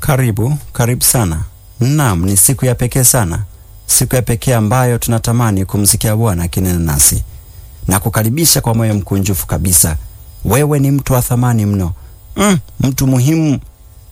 Karibu, karibu sana. Naam, ni siku ya pekee sana, siku ya pekee ambayo tunatamani kumsikia Bwana akinena nasi na kukaribisha kwa moyo mkunjufu kabisa. Wewe ni mtu wa thamani mno, mm, mtu muhimu.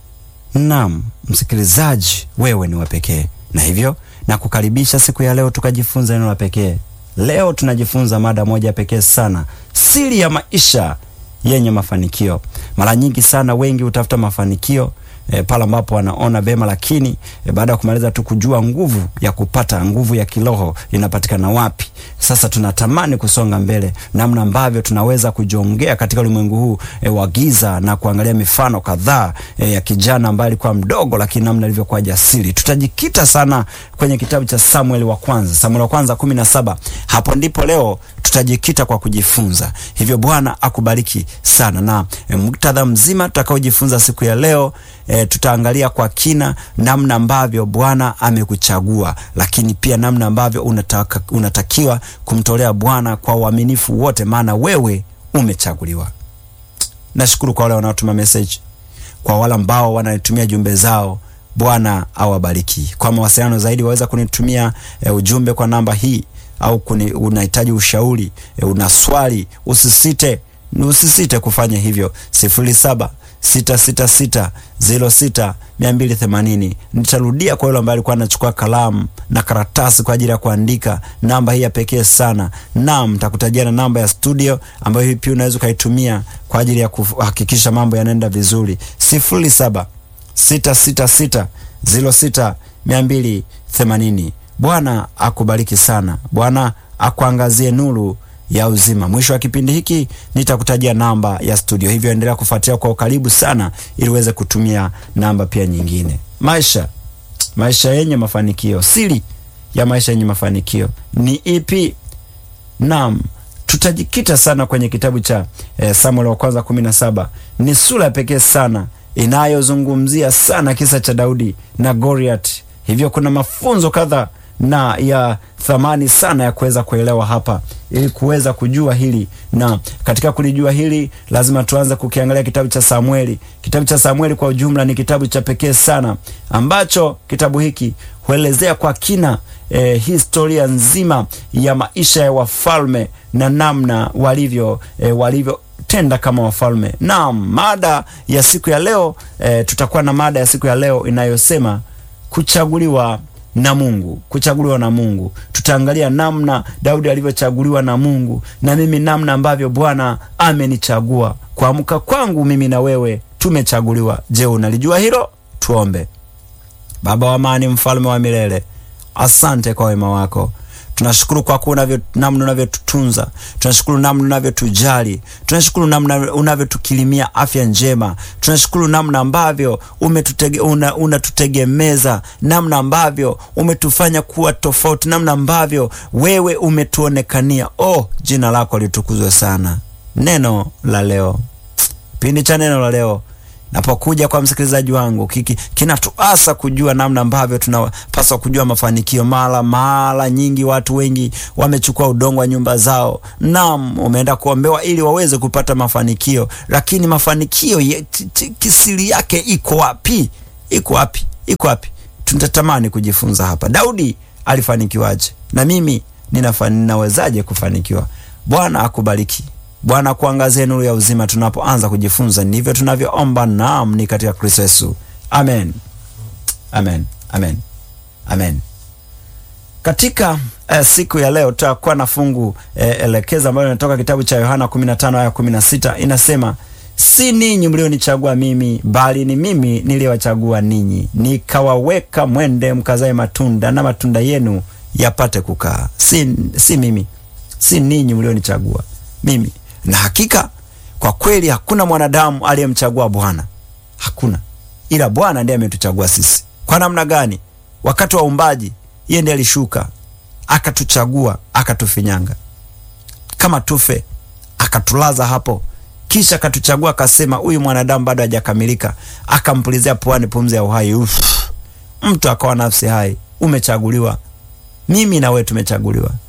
Naam, msikilizaji, wewe ni wa pekee, na hivyo na kukaribisha siku ya leo tukajifunza neno la pekee. Leo tunajifunza mada moja pekee sana, siri ya maisha yenye mafanikio. Mara nyingi sana wengi hutafuta mafanikio e, pale ambapo wanaona bema, lakini e, baada ya kumaliza tu kujua nguvu ya kupata nguvu ya kiroho inapatikana wapi, sasa tunatamani kusonga mbele, namna ambavyo tunaweza kujiongea katika ulimwengu huu e, wa giza na kuangalia mifano kadhaa e, ya kijana ambaye alikuwa mdogo, lakini namna alivyokuwa jasiri. Tutajikita sana kwenye kitabu cha Samueli wa kwanza, Samueli wa kwanza kumi na saba. Hapo ndipo leo tutajikita kwa kujifunza. Hivyo Bwana akubariki sana na e, muktadha mzima tutakaojifunza siku ya leo e, tutaangalia kwa kina namna ambavyo Bwana amekuchagua, lakini pia namna ambavyo unataka, unatakiwa kumtolea Bwana kwa uaminifu wote, maana wewe umechaguliwa. Nashukuru kwa wale wanaotuma message, kwa wale ambao wananitumia jumbe zao. Bwana awabariki. Kwa mawasiliano zaidi waweza kunitumia e, ujumbe kwa namba hii au kuni, unahitaji ushauri e, una swali, usisite usisite kufanya hivyo sifuri saba sita sita sita zero sita mia mbili themanini. Nitarudia kwa yule ambaye alikuwa anachukua kalamu na karatasi kwa ajili ya kuandika namba hii ya pekee sana. Naam, nitakutajia na namba ya studio ambayo hii pia unaweza ukaitumia kwa ajili ya kuhakikisha mambo yanaenda vizuri, sifuri saba sita sita sita zero sita mia mbili themanini. Bwana akubariki sana. Bwana akuangazie nuru ya uzima. Mwisho wa kipindi hiki nitakutajia namba ya studio, hivyo endelea kufuatilia kwa ukaribu sana, ili uweze kutumia namba pia nyingine. Maisha maisha yenye mafanikio, siri ya maisha yenye mafanikio ni ipi? Naam, tutajikita sana kwenye kitabu cha eh, Samueli wa kwanza kumi na saba. Ni sura pekee sana inayozungumzia sana kisa cha Daudi na Goliath, hivyo kuna mafunzo kadhaa na ya thamani sana ya kuweza kuelewa hapa ili kuweza kujua hili, na katika kulijua hili lazima tuanze kukiangalia kitabu cha Samueli. Kitabu cha Samueli kwa ujumla ni kitabu cha pekee sana ambacho kitabu hiki huelezea kwa kina eh, historia nzima ya maisha ya wafalme na namna walivyo eh, walivyo tenda kama wafalme. Naam, mada ya siku ya leo eh, tutakuwa na mada ya siku ya leo inayosema kuchaguliwa na Mungu, kuchaguliwa na Mungu. Tutaangalia namna Daudi alivyochaguliwa na Mungu na mimi namna ambavyo Bwana amenichagua. Kuamka kwangu mimi na wewe tumechaguliwa. Je, unalijua hilo? Tuombe. Baba wa amani, mfalme wa milele, asante kwa wema wako tunashukuru kwa kuwa namna unavyotutunza, tunashukuru namna unavyotujali, tunashukuru namna unavyotukilimia afya njema, tunashukuru namna ambavyo unatutegemeza, una namna ambavyo umetufanya kuwa tofauti, namna ambavyo wewe umetuonekania. Oh, jina lako litukuzwe sana. Neno la leo, kipindi cha neno la leo napokuja kwa msikilizaji wangu kinatuasa kujua namna ambavyo tunapaswa kujua mafanikio. Mara mara nyingi watu wengi wamechukua udongo wa nyumba zao, naam, umeenda kuombewa ili waweze kupata mafanikio, lakini mafanikio ye, kisiri yake iko wapi? Iko wapi? Iko wapi? Tunatamani kujifunza hapa. Daudi alifanikiwaje? Na mimi ninawezaje kufanikiwa? Bwana akubariki. Bwana kuangazie nuru ya uzima tunapoanza kujifunza. Ndivyo tunavyoomba, naam, ni katika Kristo Yesu, amen, amen, amen, amen. Katika uh, siku ya leo tutakuwa na fungu uh, elekeza ambalo linatoka kitabu cha Yohana 15 aya 16, inasema si ninyi mlionichagua mimi, bali ni mimi niliyowachagua ninyi, nikawaweka mwende mkazae matunda, na matunda yenu yapate kukaa. Si, si mimi, si ninyi mlionichagua mimi na hakika kwa kweli hakuna mwanadamu aliyemchagua Bwana, hakuna, ila Bwana ndiye ametuchagua sisi. Kwa namna gani? Wakati wa uumbaji, yeye ndiye alishuka akatuchagua, akatufinyanga kama tufe, akatulaza hapo, kisha akatuchagua, akasema huyu mwanadamu bado hajakamilika, akampulizia puani pumzi ya uhai. Uf, mtu akawa nafsi hai. Umechaguliwa, mimi na wewe tumechaguliwa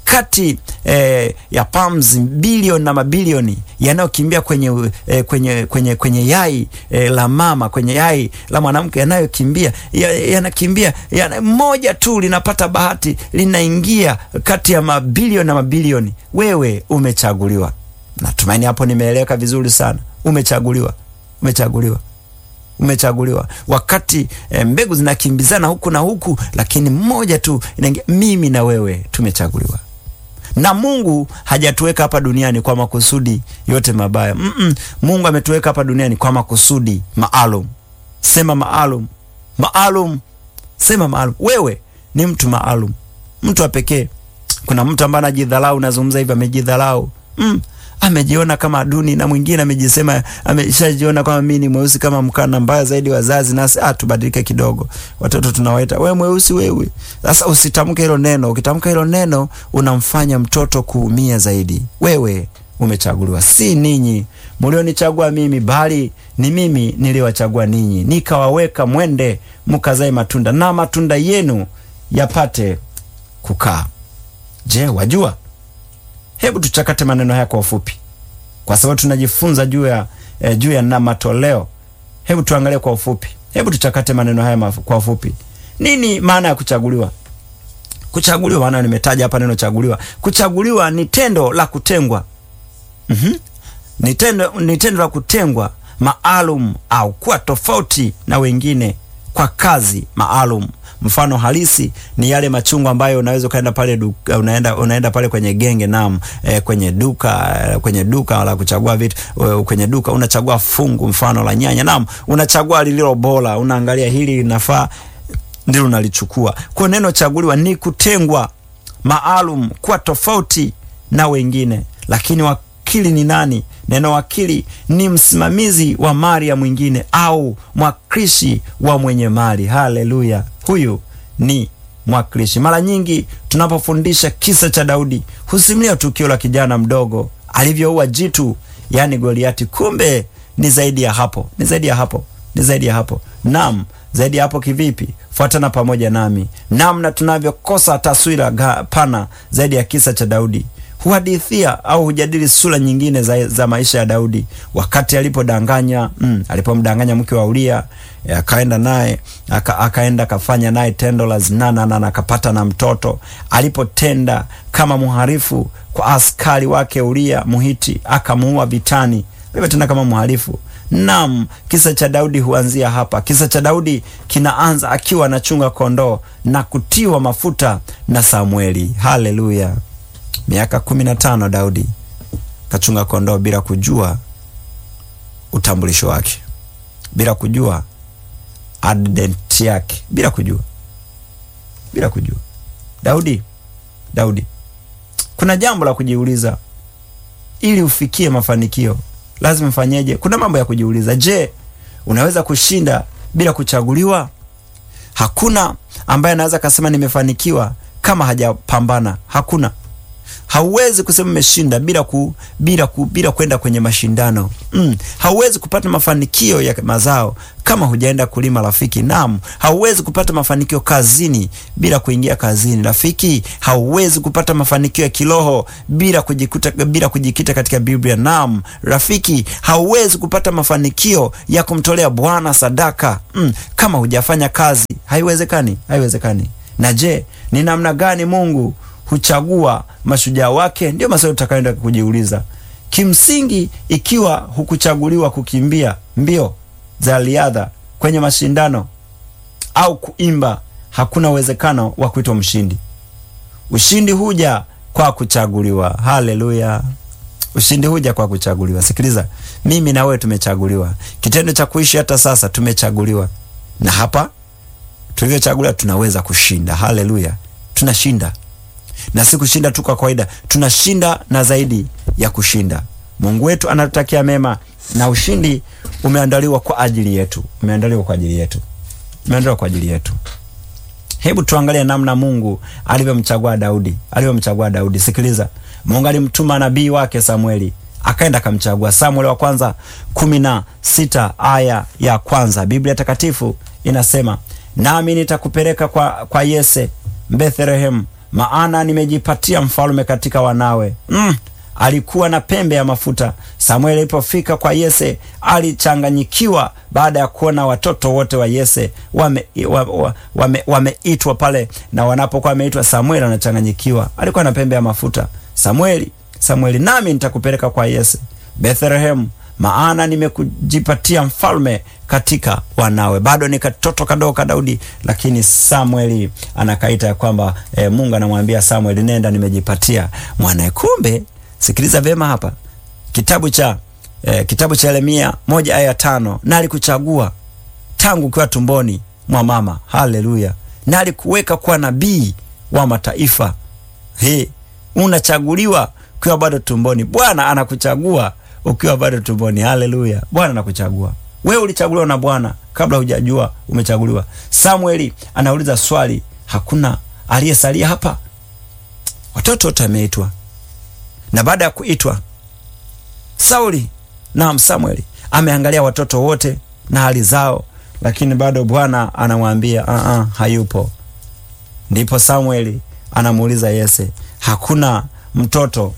kati eh, ya palms bilioni na mabilioni yanayokimbia kwenye, eh, kwenye, kwenye, kwenye yai eh, la mama kwenye yai la mwanamke yanayokimbia yanakimbia yana, moja tu linapata bahati linaingia kati ya mabilioni na mabilioni. Wewe umechaguliwa. Natumaini hapo nimeeleweka vizuri sana. Umechaguliwa, umechaguliwa umechaguliwa wakati e, mbegu zinakimbizana huku na huku, lakini mmoja tu inaingia. Mimi na wewe tumechaguliwa na Mungu. Hajatuweka hapa duniani kwa makusudi yote mabaya mm -mm. Mungu ametuweka hapa duniani kwa makusudi maalum. Sema maalum, maalum, sema maalum. Wewe ni mtu maalum, mtu wa pekee. Kuna mtu ambaye anajidhalau, nazungumza hivi, amejidhalau mm amejiona kama duni na mwingine amejisema ameshajiona kama mimi ni mweusi kama mkana. Mbaya zaidi wazazi nasi, ah, tubadilike kidogo. Watoto tunawaita wewe mweusi wewe. Sasa usitamke hilo neno. Ukitamka hilo neno unamfanya mtoto kuumia zaidi. Wewe umechaguliwa, si ninyi mlionichagua mimi, bali ni mimi niliwachagua ninyi, nikawaweka mwende mkazae matunda na matunda yenu yapate kukaa. Je, wajua Hebu tuchakate maneno haya kwa ufupi, kwa sababu tunajifunza juu ya eh, juu ya na matoleo. Hebu tuangalie kwa ufupi, hebu tuchakate maneno haya kwa ufupi. Nini maana ya kuchaguliwa? Kuchaguliwa, maana nimetaja hapa neno chaguliwa. Kuchaguliwa ni tendo la kutengwa. mm -hmm. Ni tendo, ni tendo la kutengwa maalum au kuwa tofauti na wengine kwa kazi maalum. Mfano halisi ni yale machungwa ambayo unaweza ukaenda pale duka, unaenda, unaenda pale kwenye genge nam e, kwenye duka e, kwenye duka la kuchagua vitu e, kwenye duka unachagua fungu mfano la nyanya nam, unachagua lililo bora, unaangalia hili linafaa, ndilo unalichukua. Kwa neno chaguliwa ni kutengwa maalum, kuwa tofauti na wengine. Lakini wakili ni nani? Neno wakili ni msimamizi wa mali ya mwingine au mwakilishi wa mwenye mali. Haleluya! Huyu ni mwakilishi. Mara nyingi tunapofundisha kisa cha Daudi husimulia tukio la kijana mdogo alivyoua jitu, yaani Goliati. Kumbe ni zaidi ya hapo, ni zaidi ya hapo, ni zaidi ya hapo. Naam, zaidi ya hapo kivipi? Fuatana pamoja nami namna tunavyokosa taswira pana zaidi ya kisa cha Daudi huhadithia au hujadili sura nyingine za, za maisha ya Daudi wakati alipodanganya mm, alipomdanganya mke wa Uria akaenda naye aka, akaenda akafanya naye tendo la zinaa na akapata na mtoto. Alipotenda kama mharifu kwa askari wake Uria Muhiti akamuua vitani, alipotenda kama mharifu. Naam, kisa cha Daudi huanzia hapa. Kisa cha Daudi kinaanza akiwa anachunga kondoo na kutiwa mafuta na Samueli. Haleluya! Miaka kumi na tano Daudi kachunga kondoo bila kujua utambulisho wake, bila kujua identity yake, bila kujua, bila kujua. Daudi, Daudi, kuna jambo la kujiuliza. Ili ufikie mafanikio lazima mfanyeje? Kuna mambo ya kujiuliza. Je, unaweza kushinda bila kuchaguliwa? Hakuna ambaye anaweza kasema nimefanikiwa kama hajapambana. Hakuna. Hauwezi kusema umeshinda bila ku, bila ku, bila kwenda kwenye mashindano mm. Hauwezi kupata mafanikio ya mazao kama hujaenda kulima rafiki. Naam, hauwezi kupata mafanikio kazini bila kuingia kazini rafiki. Hauwezi kupata mafanikio ya kiroho bila kujikuta, bila kujikita katika Biblia. Naam rafiki, hauwezi kupata mafanikio ya kumtolea Bwana sadaka mm. kama hujafanya kazi. Haiwezekani, haiwezekani. Na je, ni namna gani Mungu huchagua mashujaa wake? Ndio maswali tutakayoenda kujiuliza. Kimsingi, ikiwa hukuchaguliwa kukimbia mbio za riadha kwenye mashindano au kuimba, hakuna uwezekano wa kuitwa mshindi. Ushindi huja kwa kuchaguliwa. Haleluya! Ushindi huja kwa kuchaguliwa. Sikiliza, mimi na wewe tumechaguliwa. Kitendo cha kuishi hata sasa tumechaguliwa, na hapa tulivyochaguliwa tunaweza kushinda. Haleluya, tunashinda na si kushinda tu kwa kawaida, tunashinda na zaidi ya kushinda. Mungu wetu anatutakia mema na ushindi umeandaliwa kwa ajili yetu, umeandaliwa kwa ajili yetu, umeandaliwa kwa ajili yetu. Hebu tuangalie namna Mungu alivyomchagua Daudi, alivyomchagua Daudi. Sikiliza, Mungu alimtuma nabii wake Samueli, akaenda akamchagua. Samueli wa kwanza kumi na sita aya ya kwanza Biblia Takatifu inasema, nami nitakupeleka kwa, kwa Yese Bethlehemu maana nimejipatia mfalme katika wanawe. Mm, alikuwa na pembe ya mafuta. Samueli alipofika kwa Yese alichanganyikiwa baada ya kuona watoto wote wa Yese wameitwa wame, wame, wame pale, na wanapokuwa wameitwa, Samueli anachanganyikiwa. Alikuwa na pembe ya mafuta. Samueli, Samueli, nami nitakupeleka kwa Yese Bethlehemu, maana nimekujipatia mfalme katika wanawe. Bado ni katoto kadogo ka Daudi, lakini Samueli anakaita ya kwamba e, Mungu anamwambia Samueli, nenda, nimejipatia mwanae. Kumbe sikiliza vyema hapa, kitabu cha e, kitabu cha Yeremia moja aya tano, na alikuchagua tangu ukiwa tumboni mwa mama. Haleluya! na alikuweka kuwa nabii wa mataifa. He, unachaguliwa ukiwa bado tumboni. Bwana anakuchagua ukiwa bado tumboni. Haleluya! Bwana anakuchagua wewe. Ulichaguliwa na Bwana kabla hujajua umechaguliwa. Samueli anauliza swali, hakuna aliyesalia hapa? Watoto wote wameitwa, na baada ya kuitwa Sauli, naam, Samueli ameangalia watoto wote na hali zao, lakini bado Bwana anamwambia uh -uh, hayupo. Ndipo Samueli anamuuliza Yese, hakuna mtoto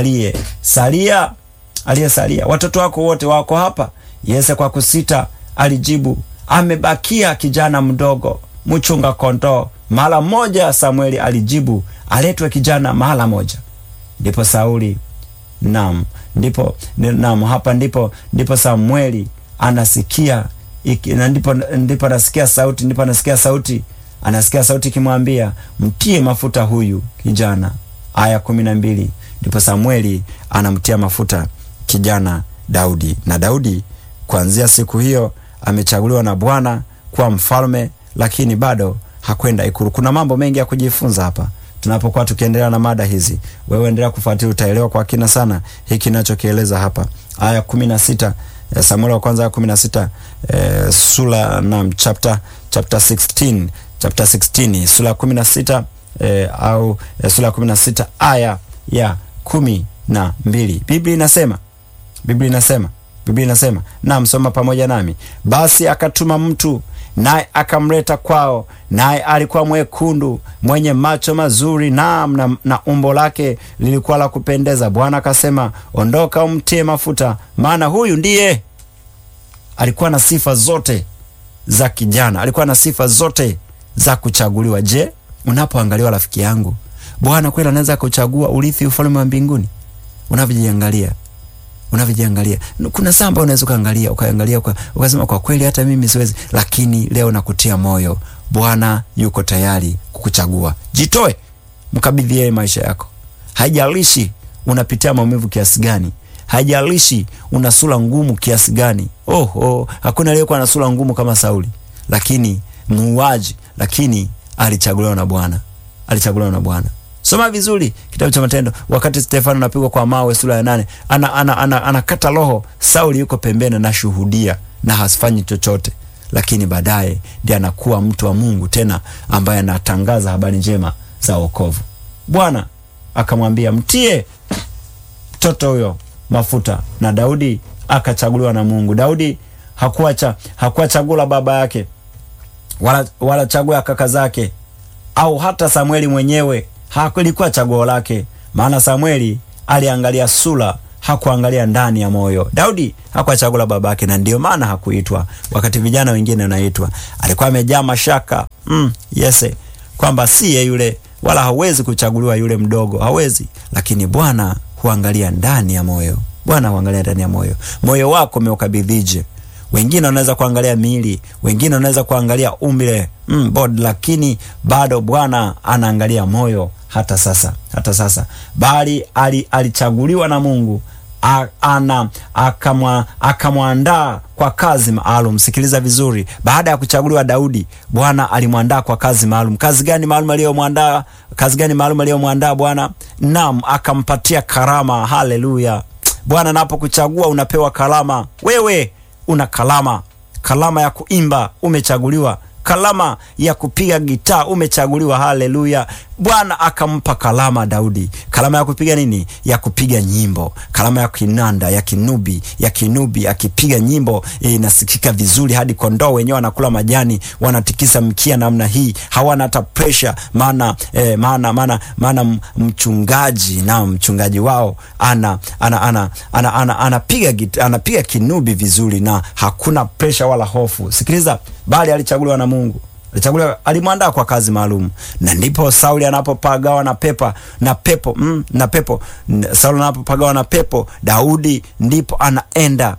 aliyesalia? Aliyesalia, watoto wako wote wako hapa? Yese kwa kusita alijibu, amebakia kijana mdogo mchunga kondoo. Mara moja Samueli alijibu, aletwe kijana mara moja. Ndipo Sauli nam, ndipo nam, hapa ndipo ndipo Samueli anasikia iki, na ndipo ndipo anasikia sauti, ndipo anasikia sauti, anasikia sauti ikimwambia mtie mafuta huyu kijana. Aya kumi na mbili ndipo Samueli anamtia mafuta kijana Daudi, na Daudi kuanzia siku hiyo amechaguliwa na Bwana kuwa mfalme, lakini bado hakwenda ikulu. Kuna mambo mengi ya kujifunza hapa tunapokuwa tukiendelea na mada hizi. Wewe endelea kufuatilia, utaelewa kwa kina sana hiki ninachokieleza hapa. Aya kumi na sita Samueli wa kwanza aya kumi na sita eh, sura na chapter chapter 16 chapter 16 sura ya kumi na sita eh, au eh, sura ya kumi na sita aya ya kumi na mbili Biblia inasema Biblia inasema Biblia inasema na msoma pamoja nami. Basi akatuma mtu naye akamleta kwao, naye alikuwa mwekundu mwenye macho mazuri, naam, na, na umbo lake lilikuwa la kupendeza. Bwana akasema, ondoka umtie mafuta, maana huyu ndiye. Alikuwa na sifa zote za kijana, alikuwa na sifa zote za kuchaguliwa. Je, unapoangaliwa rafiki yangu, Bwana kweli anaweza kuchagua urithi ufalme wa mbinguni? Unavyojiangalia unavyojiangalia kuna saa ambayo unaweza ukaangalia ukaangalia ukasema kwa kweli hata mimi siwezi, lakini leo nakutia moyo, Bwana yuko tayari kukuchagua. Jitoe, mkabidhi yeye maisha yako. Haijalishi unapitia maumivu kiasi gani, haijalishi una sura ngumu kiasi gani. Oh, oh, hakuna aliyekuwa na sura ngumu kama Sauli, lakini muuaji, lakini alichaguliwa na Bwana, alichaguliwa na Bwana. Soma vizuri kitabu cha Matendo, wakati Stefano anapigwa kwa mawe, sura ya nane, ana anakata ana, ana, ana roho. Sauli yuko pembeni anashuhudia na hasifanyi chochote, lakini baadaye ndiye anakuwa mtu wa Mungu tena ambaye anatangaza habari njema za wokovu. Bwana akamwambia mtie mtoto huyo mafuta, na Daudi akachaguliwa na Mungu. Daudi hakuwa cha, hakuwa chaguo la baba yake wala, wala chaguo ya kaka zake au hata Samueli mwenyewe hakulikuwa chaguo lake, maana Samueli aliangalia sura, hakuangalia ndani ya moyo. Daudi hakuwa chaguo la babake, na ndio maana hakuitwa, wakati vijana wengine wanaitwa. Alikuwa amejaa mashaka mm, Yese kwamba siye yule, wala hawezi kuchaguliwa yule mdogo, hawezi. Lakini Bwana huangalia ndani ya moyo. Bwana huangalia ndani ya moyo. Moyo wako umeukabidhije? Wengine wanaweza kuangalia miili, wengine wanaweza kuangalia umbile mm, bod, lakini bado Bwana anaangalia moyo hata sasa, hata sasa, bali alichaguliwa na Mungu ana akamwandaa kwa kazi maalum. Sikiliza vizuri, baada ya kuchaguliwa Daudi, Bwana alimwandaa kwa kazi maalum. Kazi gani maalum aliyomwandaa? Kazi gani maalum aliyomwandaa Bwana? Naam, akampatia karama. Haleluya! Bwana anapokuchagua unapewa karama. Wewe una kalama, kalama ya kuimba umechaguliwa, kalama ya kupiga gitaa umechaguliwa. Haleluya! Bwana akampa kalama Daudi, kalama ya kupiga nini? Ya kupiga nyimbo, kalama ya kinanda, ya kinubi, ya kinubi, akipiga nyimbo inasikika vizuri, hadi kondoo wenyewe wanakula majani, wanatikisa mkia namna hii, hawana hata pressure, maana eh, maana maana maana mchungaji na mchungaji wao ana ana ana ana ana anapiga anapiga kinubi vizuri, na hakuna pressure wala hofu. Sikiliza, bali alichaguliwa na Mungu alichaguliwa alimwandaa kwa kazi maalum, na ndipo Sauli anapopagawa na pepa na pepo mm, na pepo Sauli anapopagawa na pepo, Daudi ndipo anaenda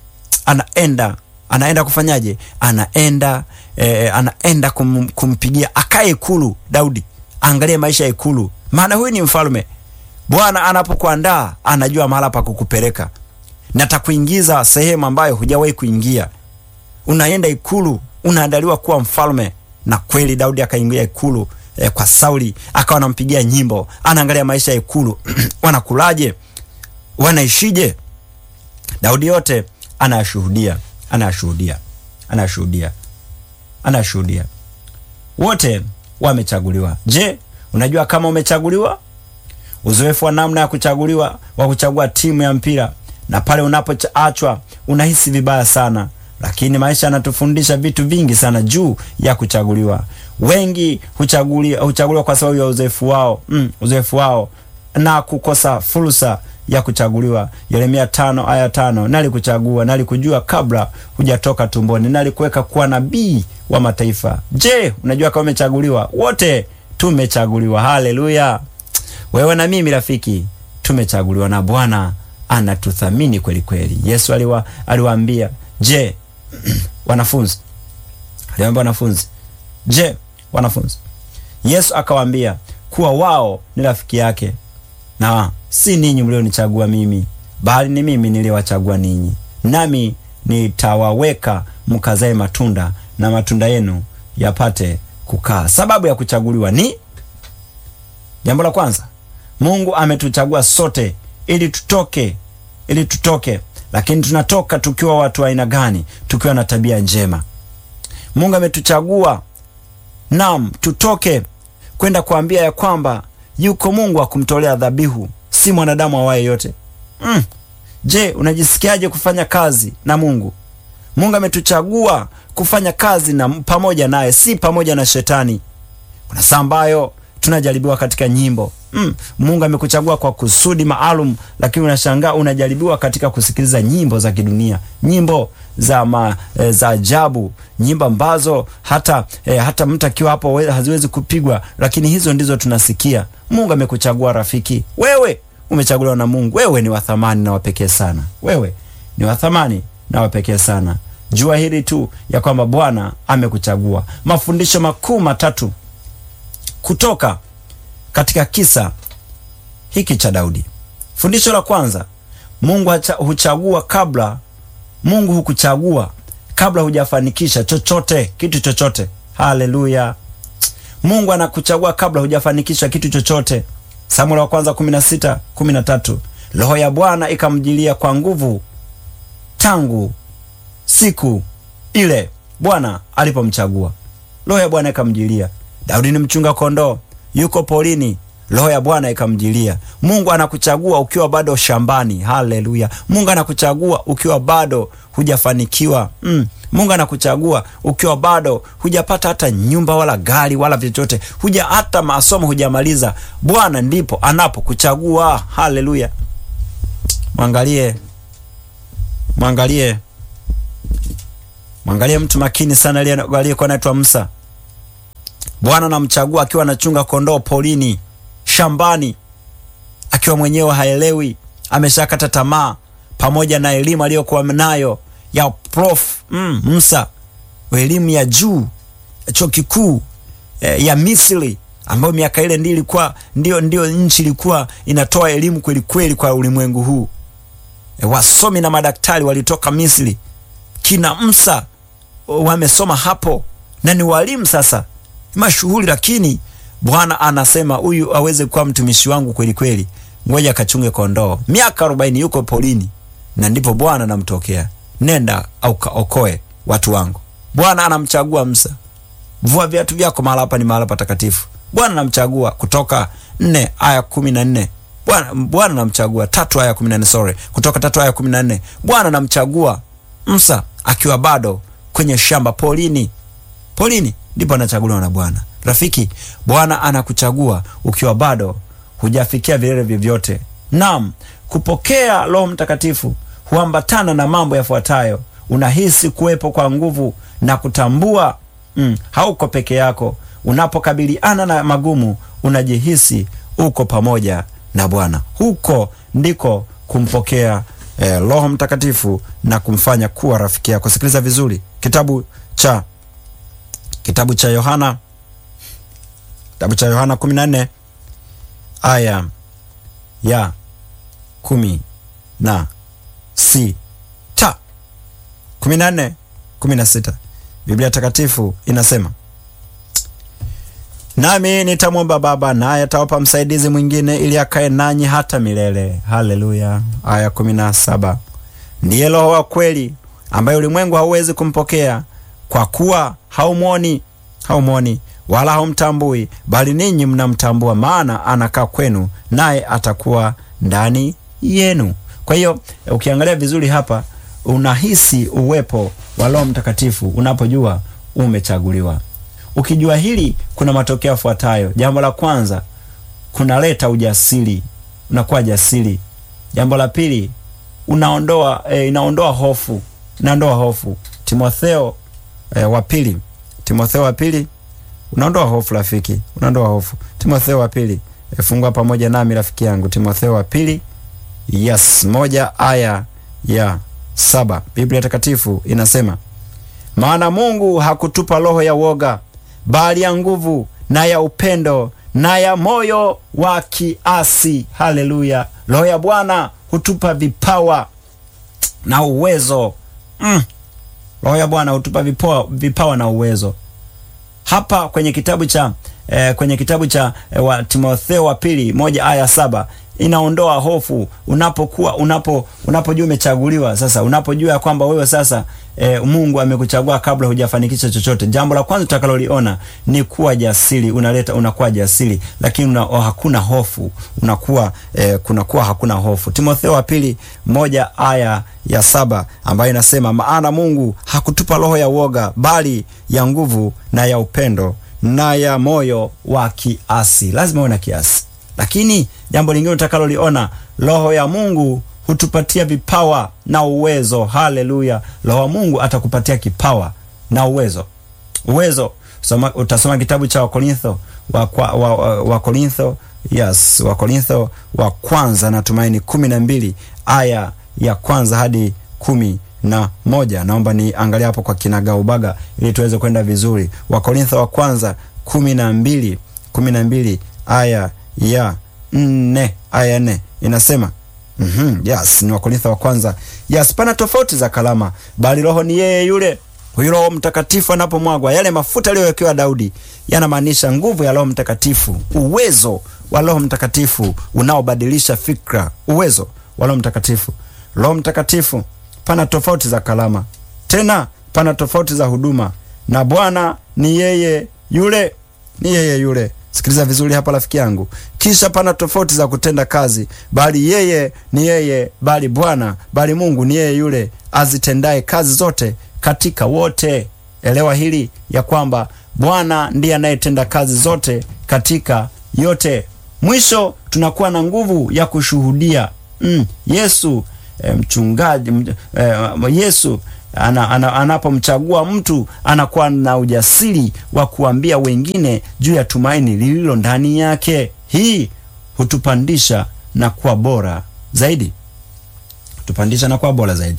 anaenda anaenda kufanyaje? Anaenda eh, anaenda kum, kumpigia akae ikulu. Daudi, angalie maisha ya ikulu, maana huyu ni mfalme. Bwana anapokuandaa anajua mahala pa kukupeleka na takuingiza sehemu ambayo hujawahi kuingia. Unaenda ikulu, unaandaliwa kuwa mfalme na kweli Daudi akaingia ikulu eh, kwa Sauli akawa anampigia nyimbo, anaangalia maisha ya ikulu wanakulaje, wanaishije. Daudi yote anayashuhudia, anayashuhudia, anayashuhudia, anayashuhudia. Wote wamechaguliwa. Je, unajua kama umechaguliwa? Uzoefu wa namna ya kuchaguliwa, wa kuchagua timu ya mpira, na pale unapoachwa unahisi vibaya sana lakini maisha yanatufundisha vitu vingi sana juu ya kuchaguliwa. Wengi huchaguliwa, huchaguliwa kwa sababu ya uzoefu wao, mm, uzoefu wao na kukosa fursa ya kuchaguliwa. Yeremia tano aya tano nalikuchagua, nalikujua kabla hujatoka tumboni, nalikuweka kuwa nabii wa mataifa. Je, unajua kama umechaguliwa? Wote tumechaguliwa. Haleluya! Wewe na mimi rafiki, tumechaguliwa na Bwana anatuthamini kweli kweli. Yesu aliwa, aliwaambia je wanafunzi aliwaambia wanafunzi, je wanafunzi, Yesu akawaambia kuwa wao ni rafiki yake, na si ninyi mlionichagua mimi, bali ni mimi niliwachagua ninyi, nami nitawaweka mkazae matunda, na matunda yenu yapate kukaa. Sababu ya kuchaguliwa ni jambo la kwanza, Mungu ametuchagua sote ili tutoke, ili tutoke lakini tunatoka tukiwa watu wa aina gani? Tukiwa na tabia njema. Mungu ametuchagua nam tutoke kwenda kuambia ya kwamba yuko Mungu wa kumtolea dhabihu, si mwanadamu awaye yote. Mm. Je, unajisikiaje kufanya kazi na Mungu? Mungu ametuchagua kufanya kazi na pamoja naye, si pamoja na shetani. Kuna saa ambayo tunajaribiwa katika nyimbo Mm, Mungu amekuchagua kwa kusudi maalum, lakini unashangaa unajaribiwa katika kusikiliza nyimbo za kidunia, nyimbo za ma, e, za ajabu, nyimbo ambazo hata e, hata mtu akiwa hapo haziwezi kupigwa, lakini hizo ndizo tunasikia. Mungu amekuchagua rafiki, wewe umechaguliwa na Mungu. Wewe ni wa thamani na wapekee sana, wewe ni wa thamani na wapekee sana. Jua hili tu ya kwamba Bwana amekuchagua. Mafundisho makuu matatu kutoka katika kisa hiki cha Daudi. Fundisho la kwanza, Mungu huchagua kabla, Mungu hukuchagua kabla hujafanikisha chochote, kitu chochote. Haleluya! Mungu anakuchagua kabla hujafanikisha kitu chochote. Samueli wa kwanza 16 13, roho ya Bwana ikamjilia kwa nguvu tangu siku ile Bwana alipomchagua. Roho ya Bwana ikamjilia. Daudi ni mchunga kondoo yuko polini, roho ya Bwana ikamjilia. Mungu anakuchagua ukiwa bado shambani. Haleluya! Mungu anakuchagua ukiwa bado hujafanikiwa. Mm. Mungu anakuchagua ukiwa bado hujapata hata nyumba wala gari wala vyovyote, huja hata masomo hujamaliza. Bwana ndipo anapokuchagua. Haleluya! Mwangalie, mwangalie, mwangalie mtu makini sana aliyekuwa anaitwa Musa. Bwana anamchagua akiwa anachunga kondoo polini, shambani, akiwa mwenyewe haelewi, ameshakata tamaa, pamoja na elimu aliyokuwa nayo ya prof mm, Musa, elimu ya juu chuo kikuu eh, ya Misri, ambayo miaka ile ndio ilikuwa ndio ndio nchi ilikuwa inatoa elimu kweli kweli kwa ulimwengu huu. Eh, wasomi na madaktari walitoka Misri, kina Musa wamesoma hapo na ni walimu sasa mashuhuri lakini Bwana anasema huyu aweze kuwa mtumishi wangu kweli kweli, ngoja akachunge kondoo. Miaka arobaini yuko polini, na ndipo Bwana anamtokea, nenda au kaokoe watu wangu. Bwana anamchagua Musa, vua viatu vyako, mahala hapa ni mahala patakatifu. Bwana namchagua. Kutoka nne aya kumi na nne Bwana Bwana namchagua. Tatu aya kumi na nne sorry, Kutoka tatu aya kumi na nne Bwana namchagua Musa akiwa bado kwenye shamba polini. Polini ndipo anachaguliwa na Bwana. Rafiki, Bwana anakuchagua ukiwa bado hujafikia vilele vyovyote. Naam, kupokea Roho Mtakatifu huambatana na mambo yafuatayo: unahisi kuwepo kwa nguvu na kutambua mm, hauko peke yako. Unapokabiliana na magumu, unajihisi uko pamoja na Bwana. Huko ndiko kumpokea eh, Roho Mtakatifu na kumfanya kuwa rafiki yako. Sikiliza vizuri, kitabu cha kitabu cha Yohana kitabu cha Yohana 14 aya ya kumi na sita kumi na nne kumi na sita Biblia Takatifu inasema nami nitamwomba Baba naye atawapa msaidizi mwingine ili akae nanyi hata milele. Haleluya. Aya kumi na saba ndiye Roho wa kweli ambaye ulimwengu hauwezi kumpokea kwa kuwa haumwoni haumwoni wala haumtambui, bali ninyi mnamtambua, maana anakaa kwenu, naye atakuwa ndani yenu. Kwa hiyo ukiangalia vizuri hapa, unahisi uwepo wa Roho Mtakatifu unapojua umechaguliwa. Ukijua hili, kuna matokeo yafuatayo. Jambo la kwanza, kunaleta ujasiri, unakuwa jasiri. Jambo la pili, unaondoa e, inaondoa hofu, inaondoa hofu. Timotheo e, wa pili, Timotheo wa pili unaondoa hofu rafiki, unaondoa hofu. Timotheo wa pili e, fungua pamoja nami rafiki yangu, Timotheo wa pili yes, moja aya ya saba. Biblia Takatifu inasema maana Mungu hakutupa roho ya woga, bali ya nguvu na ya upendo na ya moyo wa kiasi. Haleluya! Roho ya Bwana hutupa vipawa na uwezo mm. Roho ya Bwana hutupa vipawa, vipawa na uwezo hapa kwenye kitabu cha eh, kwenye kitabu cha eh, wa Timotheo wa pili moja aya saba inaondoa hofu unapokuwa unapo unapojua umechaguliwa. Sasa unapojua ya kwamba wewe sasa e, Mungu amekuchagua kabla hujafanikisha chochote, jambo la kwanza utakaloliona ni kuwa jasiri. Unaleta unakuwa jasiri, lakini una, oh, hakuna hofu unakuwa e, kunakuwa hakuna hofu. Timotheo wa pili moja aya ya saba ambayo inasema maana Mungu hakutupa roho ya woga, bali ya nguvu na ya upendo na ya moyo wa kiasi. Lazima uwe na kiasi lakini jambo lingine utakaloliona, roho ya Mungu hutupatia vipawa na uwezo. Haleluya! roho wa Mungu atakupatia kipawa na uwezo. Uwezo soma, utasoma kitabu cha Wakorintho wa, wa, wa, wa Korintho yes, Wakorintho wa kwanza natumaini kumi na mbili aya ya kwanza hadi kumi na moja. Naomba niangalia hapo kwa kinagaubaga ili tuweze kwenda vizuri. Wakorintho wa kwanza kumi na mbili kumi na mbili aya ya nne aya nne inasema mm -hmm, yes, ni Wakorintho wa kwanza. Yes, pana tofauti za kalama, bali Roho ni yeye yule. Huyu Roho Mtakatifu anapomwagwa, yale mafuta aliyowekewa Daudi yanamaanisha nguvu ya Roho Mtakatifu, uwezo wa Roho Mtakatifu unaobadilisha fikra, uwezo wa Roho Mtakatifu. Roho Mtakatifu, pana tofauti za kalama, tena pana tofauti za huduma, na Bwana ni yeye yule, ni yeye yule Sikiliza vizuri hapa rafiki yangu. Kisha pana tofauti za kutenda kazi, bali yeye ni yeye, bali Bwana, bali Mungu ni yeye yule azitendaye kazi zote katika wote. Elewa hili ya kwamba Bwana ndiye anayetenda kazi zote katika yote. Mwisho tunakuwa na nguvu ya kushuhudia mm, Yesu eh, mchungaji eh, Yesu ana, ana, anapomchagua mtu anakuwa na ujasiri wa kuambia wengine juu ya tumaini lililo ndani yake. Hii hutupandisha na kuwa bora zaidi, hutupandisha na kuwa bora zaidi.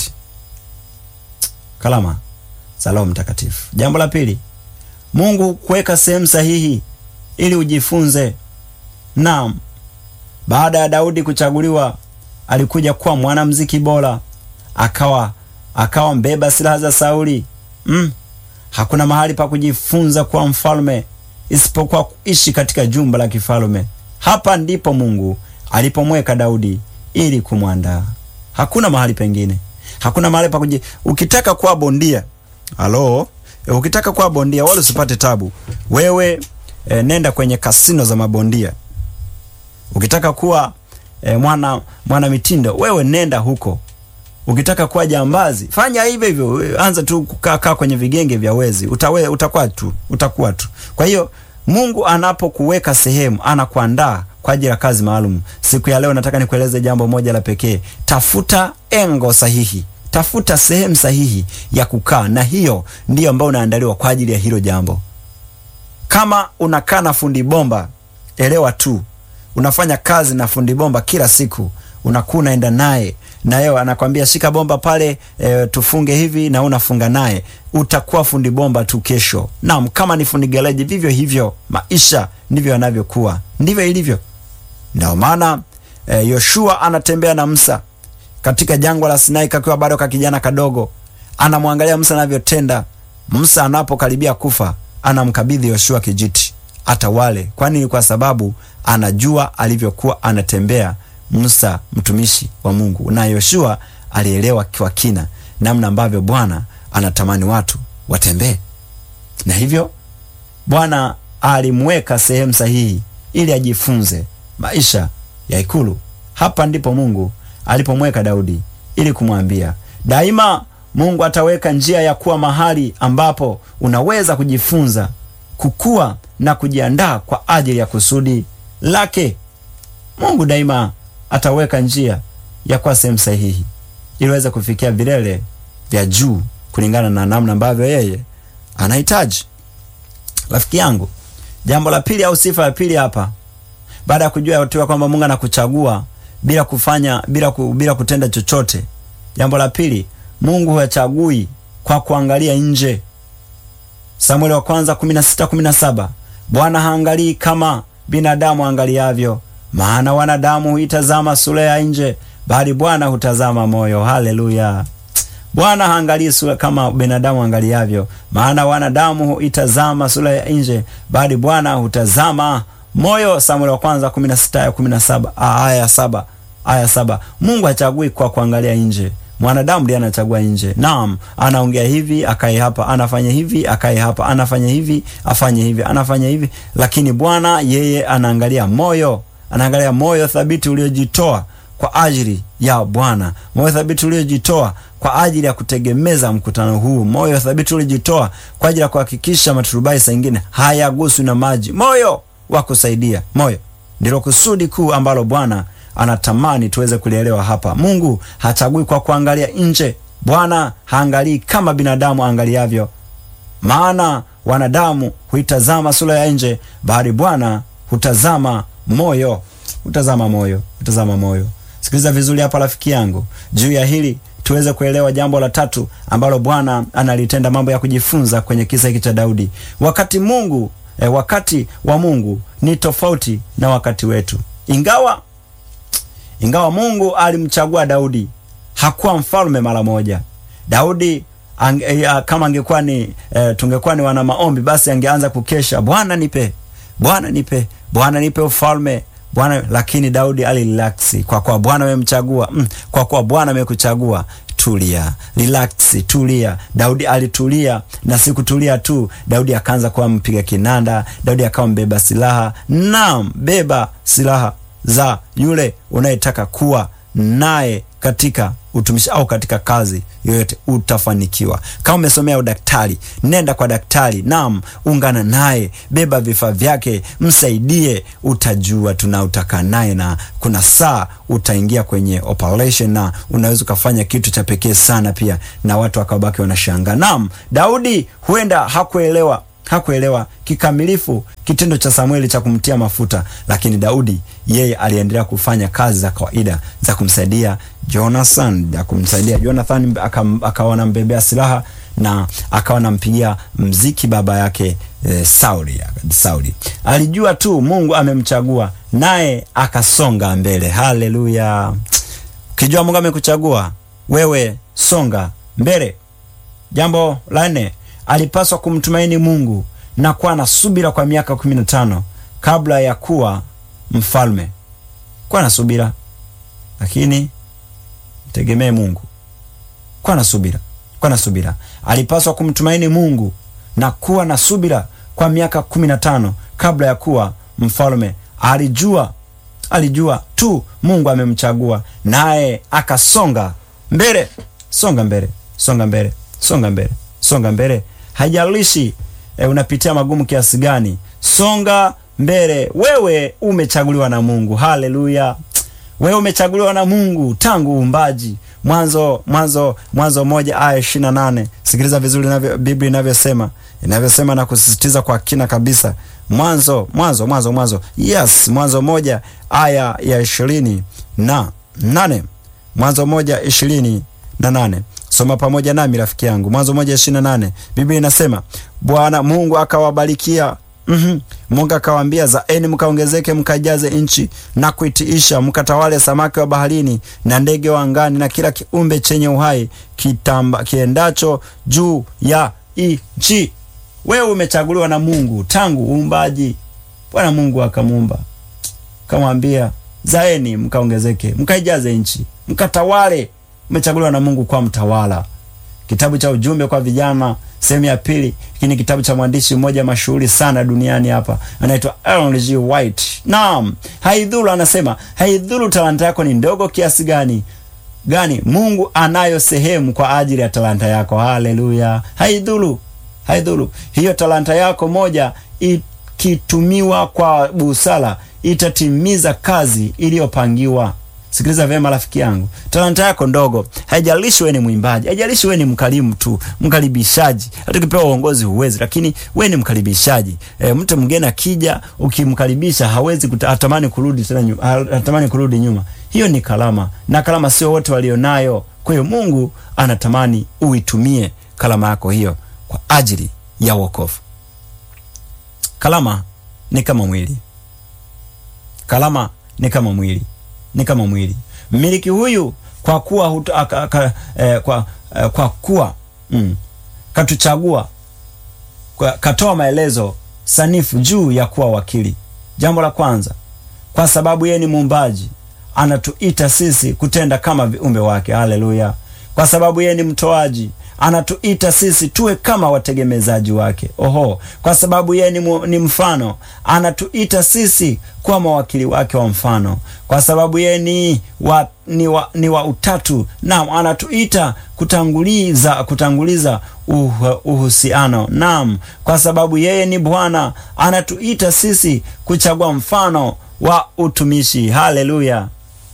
Kalama za Roho Mtakatifu. Jambo la pili, Mungu kuweka sehemu sahihi ili ujifunze. Naam, baada ya Daudi kuchaguliwa, alikuja kuwa mwanamuziki bora, akawa akawa mbeba silaha za Sauli. Mm. Hakuna mahali pa kujifunza kuwa mfalme isipokuwa kuishi katika jumba la kifalme. Hapa ndipo Mungu alipomweka Daudi ili kumwandaa. Hakuna mahali pengine, hakuna mahali pa kuji. Ukitaka kuwa bondia, halo, ukitaka kuwa bondia wala usipate tabu, wewe e, nenda kwenye kasino za mabondia. Ukitaka kuwa e, mwana mwana mitindo, wewe nenda huko. Ukitaka kuwa jambazi, fanya hivyo hivyo, anza tu kukaa kaa kwenye vigenge vya wezi, utawe utakuwa tu utakuwa tu. Kwa hiyo Mungu anapokuweka sehemu, anakuandaa kwa ajili ya kazi maalum. Siku ya leo nataka nikueleze jambo moja la pekee. Tafuta engo sahihi, tafuta sehemu sahihi ya kukaa, na hiyo ndiyo ambayo unaandaliwa kwa ajili ya hilo jambo. Kama unakaa na fundi bomba, elewa tu unafanya kazi na fundi bomba kila siku, unakuwa unaenda naye na yeye anakwambia shika bomba pale, e, tufunge hivi, na unafunga naye, utakuwa fundi bomba tu kesho. Naam, kama ni fundi gereji, vivyo hivyo maisha ndivyo yanavyokuwa, ndivyo ilivyo. Ndio maana e, Yoshua anatembea na Musa katika jangwa la Sinai kakiwa bado ka kijana kadogo, anamwangalia Musa anavyotenda. Musa anapokaribia kufa, anamkabidhi Yoshua kijiti atawale. Kwani kwa sababu anajua alivyokuwa anatembea Musa mtumishi wa Mungu, na Yoshua alielewa kwa kina namna ambavyo Bwana anatamani watu watembee, na hivyo Bwana alimweka sehemu sahihi ili ajifunze maisha ya ikulu. Hapa ndipo Mungu alipomweka Daudi ili kumwambia daima, Mungu ataweka njia ya kuwa mahali ambapo unaweza kujifunza, kukua na kujiandaa kwa ajili ya kusudi lake. Mungu daima ataweka njia ya kuwa sehemu sahihi ili uweze kufikia vilele vya juu kulingana na namna ambavyo yeye anahitaji. Rafiki yangu, jambo la pili au sifa ya pili hapa, baada ya kujua yote kwamba Mungu anakuchagua bila kufanya bila, ku, bila kutenda chochote. Jambo la pili, Mungu hachagui kwa kuangalia nje. Samueli wa kwanza 16:17 Bwana haangalii kama binadamu angaliavyo, maana wanadamu huitazama sura ya nje, bali Bwana hutazama moyo. Haleluya! Bwana haangalii sura kama binadamu angaliavyo, maana wanadamu huitazama sura ya nje, bali Bwana hutazama moyo. Samueli wa kwanza 16 ya 17 aya ya 7 aya saba. Mungu hachagui kwa kuangalia nje, mwanadamu ndiye anachagua nje. Naam, anaongea hivi akae hapa, anafanya hivi akae hapa, anafanya hivi afanye hivi, anafanya hivi, lakini Bwana yeye anaangalia moyo, anaangalia moyo thabiti uliojitoa kwa ajili ya Bwana, moyo thabiti uliojitoa kwa ajili ya kutegemeza mkutano huu, moyo thabiti uliojitoa kwa ajili ya kuhakikisha maturubai saa ingine hayaguswi na maji, moyo wa kusaidia. Moyo ndilo kusudi kuu ambalo Bwana anatamani tuweze kulielewa hapa. Mungu hachagui kwa kuangalia nje. Bwana haangalii kama binadamu angaliavyo, maana wanadamu huitazama sura ya nje, bali Bwana hutazama moyo, hutazama moyo, hutazama moyo. Sikiliza vizuri hapa rafiki yangu, juu ya hili tuweze kuelewa jambo la tatu ambalo Bwana analitenda, mambo ya kujifunza kwenye kisa hiki cha Daudi. Wakati Mungu eh, wakati wa Mungu ni tofauti na wakati wetu, ingawa ingawa Mungu alimchagua Daudi, hakuwa mfalme mara moja. Daudi ange, ya, kama angekuwa ni e, tungekuwa ni wana maombi, basi angeanza kukesha, Bwana nipe, Bwana nipe, Bwana nipe ufalme Bwana. Lakini Daudi alirelaksi kwa kuwa Bwana amemchagua. Mm, kwa kuwa Bwana amekuchagua Tulia, relax, tulia. Daudi alitulia, na si kutulia tu. Daudi akaanza kuwa mpiga kinanda. Daudi akawa mbeba silaha. Naam, beba silaha za yule unayetaka kuwa naye katika utumishi au katika kazi yoyote, utafanikiwa. Kama umesomea udaktari, nenda kwa daktari. Naam, ungana naye, beba vifaa vyake, msaidie. Utajua tuna utakaa naye, na kuna saa utaingia kwenye operation na unaweza ukafanya kitu cha pekee sana pia, na watu wakabaki wanashangaa. Naam, Daudi huenda hakuelewa hakuelewa kikamilifu kitendo cha Samueli cha kumtia mafuta, lakini Daudi yeye aliendelea kufanya kazi za kawaida za kumsaidia Jonathan, za kumsaidia Jonathan, akawa anambebea silaha na akawa anampigia mziki baba yake e, Sauli. Sauli alijua tu Mungu amemchagua naye akasonga mbele. Haleluya! Ukijua Mungu amekuchagua wewe, songa mbele. Jambo la nne alipaswa kumtumaini Mungu na kuwa na subira kwa miaka kumi na tano kabla ya kuwa mfalme. Kuwa na subira, lakini tegemee Mungu. Kuwa na subira, kuwa na subira. Alipaswa kumtumaini Mungu na kuwa na subira kwa miaka kumi na tano kabla ya kuwa mfalme alijua alijua tu Mungu amemchagua, naye akasonga mbele. Songa mbele, songa mbele, songa mbele, songa mbele. Haijalishi e, unapitia magumu kiasi gani, songa mbele. Wewe umechaguliwa na Mungu. Haleluya! Wewe umechaguliwa na Mungu tangu uumbaji. Mwanzo Mwanzo Mwanzo moja aya ishirini na nane. Sikiliza vizuri inavyo Biblia inavyosema inavyosema na kusisitiza kwa kina kabisa. Mwanzo Mwanzo Mwanzo Mwanzo, yes, Mwanzo moja aya ya ishirini na nane. Mwanzo moja ishirini na nane. Soma pamoja nami rafiki yangu, Mwanzo moja ishirini na nane. Biblia inasema Bwana Mungu akawabarikia Mm -hmm. Mungu akawaambia, zaeni mkaongezeke, mkajaze nchi na kuitiisha, mkatawale samaki wa baharini na ndege wa angani na kila kiumbe chenye uhai kitamba kiendacho juu ya nchi. Wewe umechaguliwa na Mungu tangu uumbaji. Bwana Mungu akamuumba, kamwambia, zaeni mkaongezeke, mkaijaze nchi, mkatawale. Umechaguliwa na Mungu kwa mtawala. Kitabu cha ujumbe kwa vijana sehemu ya pili. Hiki ni kitabu cha mwandishi mmoja mashuhuri sana duniani hapa, anaitwa Ellen G. White. Naam, haidhuru, anasema haidhuru talanta yako ni ndogo kiasi gani gani, Mungu anayo sehemu kwa ajili ya talanta yako. Haleluya! Haidhuru, haidhuru. Hiyo talanta yako moja ikitumiwa kwa busara itatimiza kazi iliyopangiwa. Sikiliza vyema rafiki yangu, talanta yako ndogo, haijalishi wewe ni mwimbaji, haijalishi wewe ni mkarimu tu, mkaribishaji. Hata ukipewa uongozi huwezi, lakini wewe ni mkaribishaji. E, mtu mgeni akija, ukimkaribisha hawezi hatamani kurudi tena nyuma, hatamani kurudi nyuma. Hiyo ni kalama, na kalama sio wote walionayo. Kwa hiyo Mungu anatamani uitumie kalama yako hiyo kwa ajili ya wokovu. Kalama ni kama mwili, kalama ni kama mwili ni kama mwili. Mmiliki huyu kwa kuwa hutu, aka, ka, eh, kwa, eh, kwa kuwa mm, katuchagua kwa, katoa maelezo sanifu juu ya kuwa wakili. Jambo la kwanza, kwa sababu yeye ni muumbaji, anatuita sisi kutenda kama viumbe wake. Haleluya! Kwa sababu yeye ni mtoaji anatuita sisi tuwe kama wategemezaji wake. Oho, kwa sababu yeye ni, ni mfano, anatuita sisi kuwa mawakili wake wa mfano. Kwa sababu yeye ni wa, ni wa, ni wa utatu, naam, anatuita kutanguliza kutanguliza uh, uhusiano. Naam, kwa sababu yeye ni Bwana, anatuita sisi kuchagua mfano wa utumishi. Haleluya,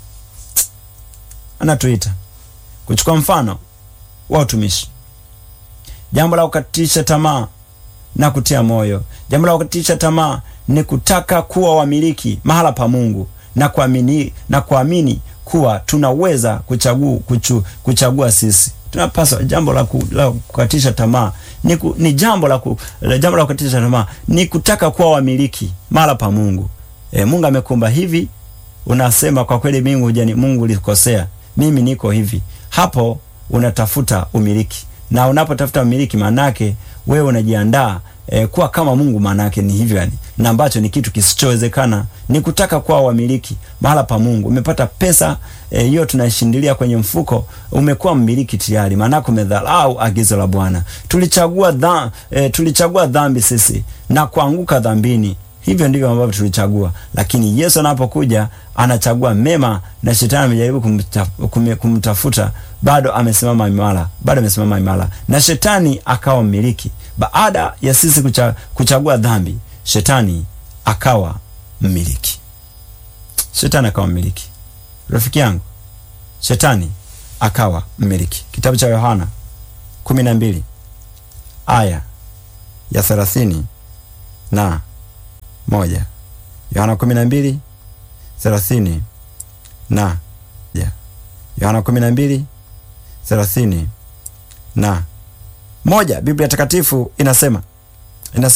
anatuita kuchukua mfano wa utumishi. Jambo la kukatisha tamaa na kutia moyo. Jambo la kukatisha tamaa ni kutaka kuwa wamiliki mahala pa Mungu na kuamini, na kuamini kuwa tunaweza kuchagua, kuchu, kuchagua sisi tunapaswa. Jambo la, ku, la kukatisha tamaa ni, ku, ni jambo la, ku, jambo la kukatisha tamaa ni kutaka kuwa wamiliki mahala pa Mungu. E, Mungu amekumba hivi, unasema kwa kweli mimi hujani, Mungu ulikosea, mimi niko hivi. Hapo unatafuta umiliki na unapotafuta umiliki, maanake wewe unajiandaa e, kuwa kama Mungu. Maanake ni hivyo yani, na ambacho ni kitu kisichowezekana, ni kutaka kuwa wamiliki mahala pa Mungu. Umepata pesa hiyo, e, tunaishindilia kwenye mfuko, umekuwa mmiliki tayari, maanake umedharau agizo la Bwana. Tulichagua dha, e, tulichagua dhambi sisi na kuanguka dhambini. Hivyo ndivyo ambavyo tulichagua, lakini Yesu anapokuja anachagua mema, na shetani amejaribu kumtafuta, kumtafuta, bado amesimama imara, bado amesimama imara, na shetani akawa mmiliki. Baada ya sisi kucha, kuchagua dhambi, shetani akawa mmiliki, shetani akawa mmiliki. Rafiki yangu, shetani akawa mmiliki. Kitabu cha Yohana kumi na mbili aya ya thelathini na moja Yohana kumi na mbili thelathini na ja Yohana kumi na mbili thelathini na moja Biblia Takatifu inasema